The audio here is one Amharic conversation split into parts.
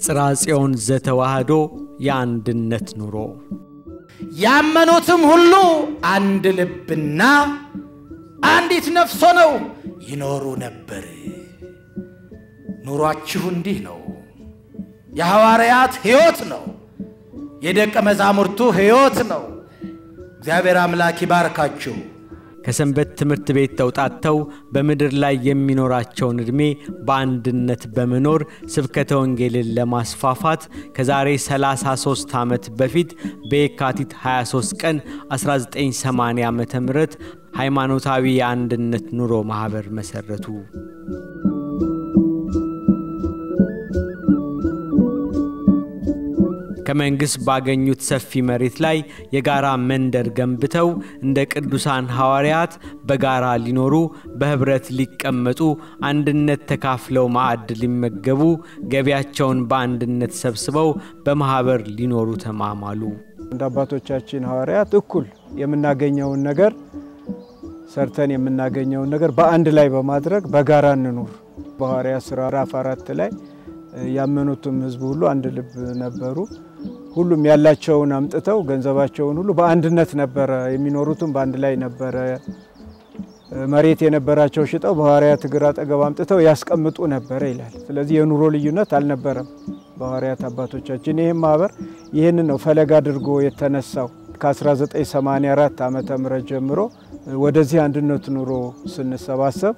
የጽርሐ ጽዮን ዘተዋሕዶ የአንድነት ኑሮ ያመኑትም ሁሉ አንድ ልብና አንዲት ነፍስ ሆነው ይኖሩ ነበር። ኑሯችሁ እንዲህ ነው። የሐዋርያት ሕይወት ነው። የደቀ መዛሙርቱ ሕይወት ነው። እግዚአብሔር አምላክ ይባርካችሁ። ከሰንበት ትምህርት ቤት ተውጣጥተው በምድር ላይ የሚኖራቸውን ዕድሜ በአንድነት በመኖር ስብከተ ወንጌልን ለማስፋፋት ከዛሬ 33 ዓመት በፊት በየካቲት 23 ቀን 1980 ዓ ም ሃይማኖታዊ የአንድነት ኑሮ ማኅበር መሠረቱ። ከመንግሥት ባገኙት ሰፊ መሬት ላይ የጋራ መንደር ገንብተው እንደ ቅዱሳን ሐዋርያት በጋራ ሊኖሩ፣ በኅብረት ሊቀመጡ፣ አንድነት ተካፍለው ማዕድ ሊመገቡ፣ ገቢያቸውን በአንድነት ሰብስበው በማኅበር ሊኖሩ ተማማሉ። እንደ አባቶቻችን ሐዋርያት እኩል የምናገኘውን ነገር ሰርተን የምናገኘውን ነገር በአንድ ላይ በማድረግ በጋራ እንኑር። በሐዋርያት ሥራ ምዕራፍ አራት ላይ ያመኑትም ሕዝብ ሁሉ አንድ ልብ ነበሩ። ሁሉም ያላቸውን አምጥተው ገንዘባቸውን ሁሉ በአንድነት ነበረ የሚኖሩትም በአንድ ላይ ነበረ። መሬት የነበራቸው ሽጠው በሐዋርያት እግር አጠገብ አምጥተው ያስቀምጡ ነበረ ይላል። ስለዚህ የኑሮ ልዩነት አልነበረም በሐዋርያት አባቶቻችን። ይህም ማህበር ይህንን ነው ፈለግ አድርጎ የተነሳው። ከ1984 ዓመተ ምህረት ጀምሮ ወደዚህ አንድነት ኑሮ ስንሰባሰብ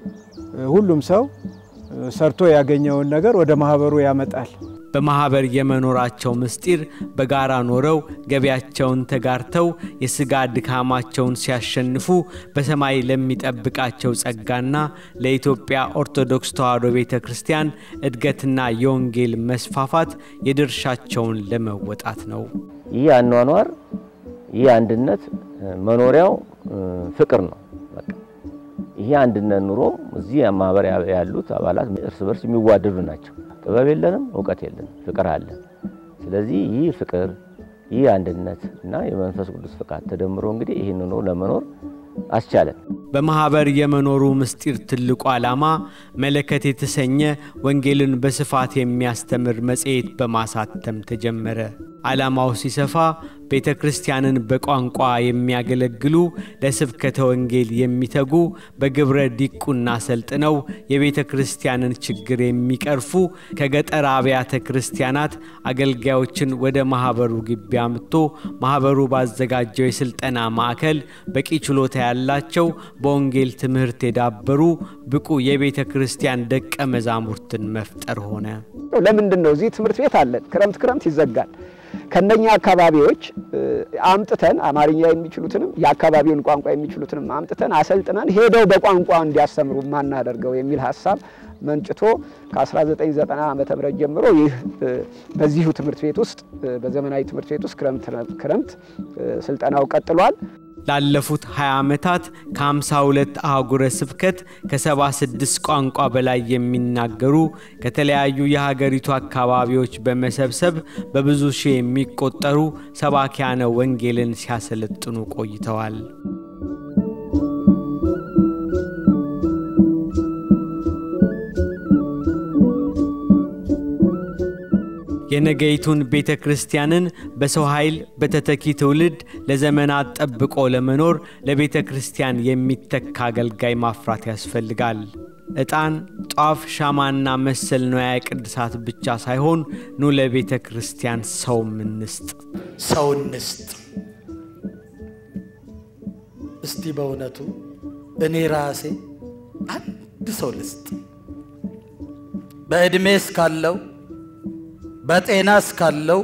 ሁሉም ሰው ሰርቶ ያገኘውን ነገር ወደ ማህበሩ ያመጣል። በማኅበር የመኖራቸው ምስጢር በጋራ ኖረው ገቢያቸውን ተጋርተው የሥጋ ድካማቸውን ሲያሸንፉ በሰማይ ለሚጠብቃቸው ጸጋና ለኢትዮጵያ ኦርቶዶክስ ተዋሕዶ ቤተ ክርስቲያን እድገትና የወንጌል መስፋፋት የድርሻቸውን ለመወጣት ነው። ይህ አኗኗር ይህ አንድነት መኖሪያው ፍቅር ነው። በቃ ይሄ አንድነት ኑሮ እዚህ ማህበር ያሉት አባላት እርስ በርስ የሚዋደዱ ናቸው። ጥበብ የለንም፣ እውቀት የለንም፣ ፍቅር አለን። ስለዚህ ይህ ፍቅር ይህ አንድነት እና የመንፈስ ቅዱስ ፍቃድ ተደምሮ እንግዲህ ይህን ኑሮ ለመኖር አስቻለን። በማኅበር የመኖሩ ምስጢር ትልቁ ዓላማ መለከት የተሰኘ ወንጌልን በስፋት የሚያስተምር መጽሔት በማሳተም ተጀመረ። ዓላማው ሲሰፋ ቤተ ክርስቲያንን በቋንቋ የሚያገለግሉ ለስብከተ ወንጌል የሚተጉ በግብረ ዲቁና ሰልጥነው የቤተ ክርስቲያንን ችግር የሚቀርፉ ከገጠር አብያተ ክርስቲያናት አገልጋዮችን ወደ ማኅበሩ ግቢ አምጥቶ ማኅበሩ ባዘጋጀው የሥልጠና ማዕከል በቂ ችሎታ ያላቸው በወንጌል ትምህርት የዳበሩ ብቁ የቤተ ክርስቲያን ደቀ መዛሙርትን መፍጠር ሆነ። ለምንድን ነው እዚህ ትምህርት ቤት አለን፣ ክረምት ክረምት ይዘጋል። ከነኛ አካባቢዎች አምጥተን አማርኛ የሚችሉትንም የአካባቢውን ቋንቋ የሚችሉትንም አምጥተን አሰልጥነን ሄደው በቋንቋ እንዲያስተምሩ ማናደርገው የሚል ሀሳብ መንጭቶ ከ1990 ዓ ም ጀምሮ ይህ በዚሁ ትምህርት ቤት ውስጥ በዘመናዊ ትምህርት ቤት ውስጥ ክረምት ክረምት ስልጠናው ቀጥሏል። ላለፉት 20 ዓመታት ከ52 አህጉረ ስብከት ከ76 ቋንቋ በላይ የሚናገሩ ከተለያዩ የሀገሪቱ አካባቢዎች በመሰብሰብ በብዙ ሺህ የሚቆጠሩ ሰባኪያነ ወንጌልን ሲያሰለጥኑ ቆይተዋል። የነገይቱን ቤተ ክርስቲያንን በሰው ኃይል በተተኪ ትውልድ ለዘመናት ጠብቆ ለመኖር ለቤተ ክርስቲያን የሚተካ አገልጋይ ማፍራት ያስፈልጋል። ዕጣን፣ ጧፍ፣ ሻማና መሰል ንዋየ ቅድሳት ብቻ ሳይሆን ኑ ለቤተ ክርስቲያን ሰው እንስጥ። ሰው እንስጥ። እስቲ በእውነቱ እኔ ራሴ አንድ ሰው ልስጥ በዕድሜ እስካለው በጤና እስካለው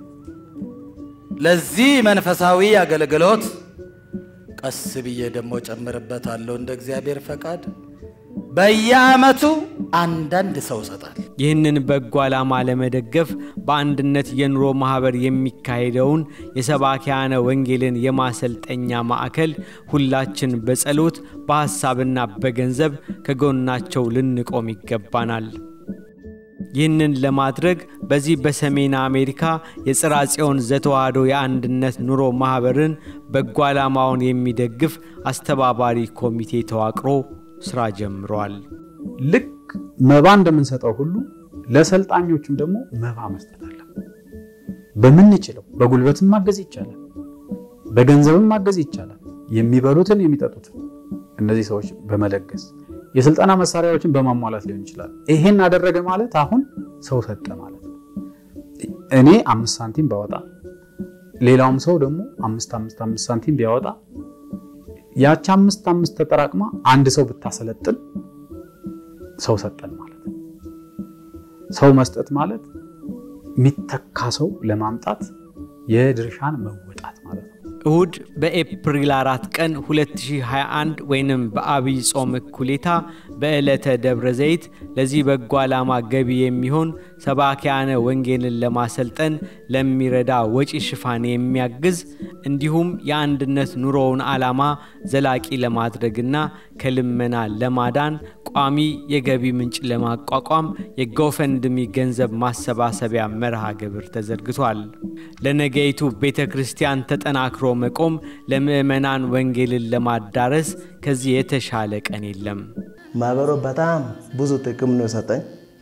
ለዚህ መንፈሳዊ አገልግሎት ቀስ ብዬ ደግሞ ጨምርበታለሁ እንደ እግዚአብሔር ፈቃድ በየዓመቱ አንዳንድ ሰው እሰጣል። ይህንን በጎ ዓላማ ለመደገፍ በአንድነት የኑሮ ማኅበር የሚካሄደውን የሰባኪያነ ወንጌልን የማሰልጠኛ ማዕከል ሁላችን በጸሎት በሐሳብና በገንዘብ ከጎናቸው ልንቆም ይገባናል። ይህንን ለማድረግ በዚህ በሰሜን አሜሪካ የጽርሐ ጽዮን ዘተዋሕዶ የአንድነት ኑሮ ማኅበርን በጎ ዓላማውን የሚደግፍ አስተባባሪ ኮሚቴ ተዋቅሮ ሥራ ጀምሯል። ልክ መባ እንደምንሰጠው ሁሉ ለሰልጣኞቹም ደግሞ መባ መስጠት አለ። በምንችለው በጉልበትም ማገዝ ይቻላል፣ በገንዘብም ማገዝ ይቻላል። የሚበሉትን የሚጠጡትን እነዚህ ሰዎች በመለገስ የስልጠና መሳሪያዎችን በማሟላት ሊሆን ይችላል። ይሄን አደረገ ማለት አሁን ሰው ሰጠ ማለት ነው። እኔ አምስት ሳንቲም ባወጣ ሌላውም ሰው ደግሞ አምስት አምስት አምስት ሳንቲም ቢያወጣ ያቺ አምስት አምስት ተጠራቅማ አንድ ሰው ብታሰለጥን ሰው ሰጠን ማለት ነው። ሰው መስጠት ማለት የሚተካ ሰው ለማምጣት የድርሻን መወጣት ማለት ነው። እሁድ በኤፕሪል 4 ቀን 2021 ወይንም በአብይ ጾም እኩሌታ በዕለተ ደብረ ዘይት ለዚህ በጎ ዓላማ ገቢ የሚሆን ሰባኪያነ ወንጌልን ለማሰልጠን ለሚረዳ ወጪ ሽፋን የሚያግዝ እንዲሁም የአንድነት ኑሮውን ዓላማ ዘላቂ ለማድረግና ከልመና ለማዳን ቋሚ የገቢ ምንጭ ለማቋቋም የጎፈንድሚ ገንዘብ ማሰባሰቢያ መርሃ ግብር ተዘርግቷል። ለነገይቱ ቤተ ክርስቲያን ተጠናክሮ መቆም ለምዕመናን ወንጌልን ለማዳረስ ከዚህ የተሻለ ቀን የለም። ማህበሩ በጣም ብዙ ጥቅም ነው የሰጠኝ።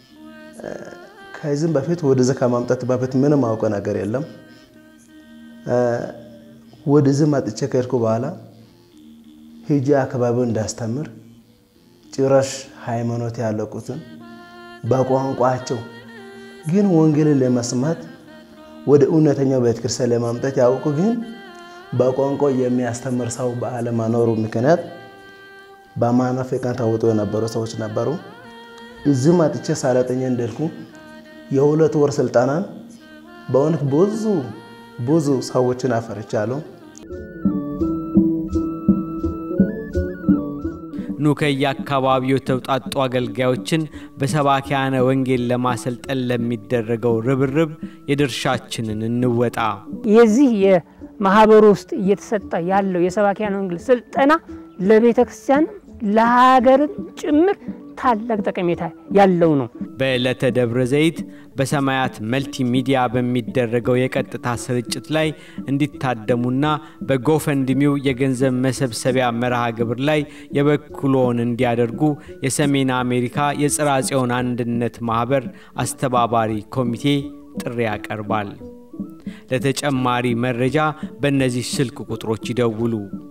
ከዚህም በፊት ወደዚህ ከማምጣት በፊት ምንም አውቀ ነገር የለም። ወደዚህ መጥቼ ከሄድኩ በኋላ ሂጂ አካባቢውን እንዳስተምር ጭራሽ ሃይማኖት ያለቁትን በቋንቋቸው ግን ወንጌልን ለመስማት ወደ እውነተኛው ቤተክርስቲያን ለማምጣት ያውቁ ግን በቋንቋ የሚያስተምር ሰው በአለመኖሩ ምክንያት በማናፍቃን ተውጦ የነበሩ ሰዎች ነበሩ። እዚህ መጥቼ ሳለጠኛ እንደልኩ የሁለት ወር ስልጠናን በእውነት ብዙ ብዙ ሰዎችን አፈርቻለሁ። ኑ ከየአካባቢው የተውጣጡ አገልጋዮችን በሰባኪያነ ወንጌል ለማሰልጠን ለሚደረገው ርብርብ የድርሻችንን እንወጣ። የዚህ የማህበሩ ውስጥ እየተሰጠ ያለው የሰባኪያን ወንጌል ስልጠና ለቤተ ክርስቲያን ለሀገርም ጭምር ታላቅ ጠቀሜታ ያለው ነው። በዕለተ ደብረ ዘይት በሰማያት መልቲ ሚዲያ በሚደረገው የቀጥታ ስርጭት ላይ እንዲታደሙና በጎፈንድሚው የገንዘብ መሰብሰቢያ መርሃ ግብር ላይ የበኩሎን እንዲያደርጉ የሰሜን አሜሪካ የጽርሐ ጽዮን አንድነት ማኅበር አስተባባሪ ኮሚቴ ጥሪ ያቀርባል። ለተጨማሪ መረጃ በእነዚህ ስልክ ቁጥሮች ይደውሉ።